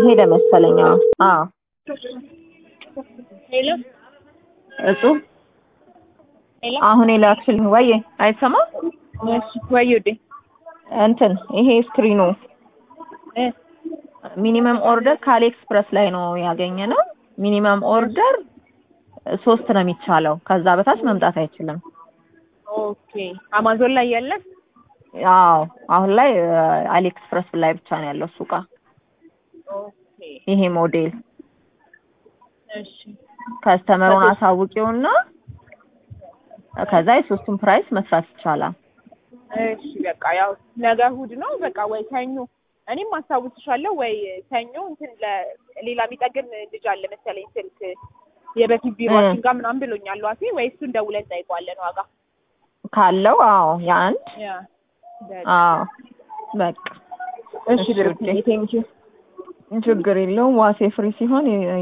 ሄደ መሰለኝ። አዎ አዎ ሄሎ እጹብ ሄሎ አሁን የላክሽልኝ ወይ አይሰማም? እሺ ወይ ውዴ እንትን ይሄ ስክሪኑ እ ሚኒመም ኦርደር ከአሊ ኤክስፕረስ ላይ ነው ያገኘ ነው። ሚኒመም ኦርደር ሶስት ነው የሚቻለው። ከዛ በታች መምጣት አይችልም። ኦኬ አማዞን ላይ የለም። አዎ አሁን ላይ አሊ ኤክስፕረስ ላይ ብቻ ነው ያለው እሱ እቃ ኦኬ ይሄ ሞዴል እሺ ከስተመሩን አሳውቂውና ከዛ የሶስቱን ፕራይስ መስራት ይቻላል። እሺ በቃ ያው ነገ እሑድ ነው። በቃ ወይ ሰኞ እኔም አስታውስሻለሁ ወይ ሰኞ እንትን ለሌላ የሚጠግን ልጅ አለ መሰለኝ ስልክ የበፊት ቢሮችን ጋር ምናምን ብሎኛል ዋሴ ወይ እሱን ደውለን እንጠይቀዋለን ዋጋ ካለው አዎ የአንድ ያ በቃ አዎ በቃ እሺ ብሩክ ቴንኪው ችግር የለውም። ዋሴ ፍሪ ሲሆን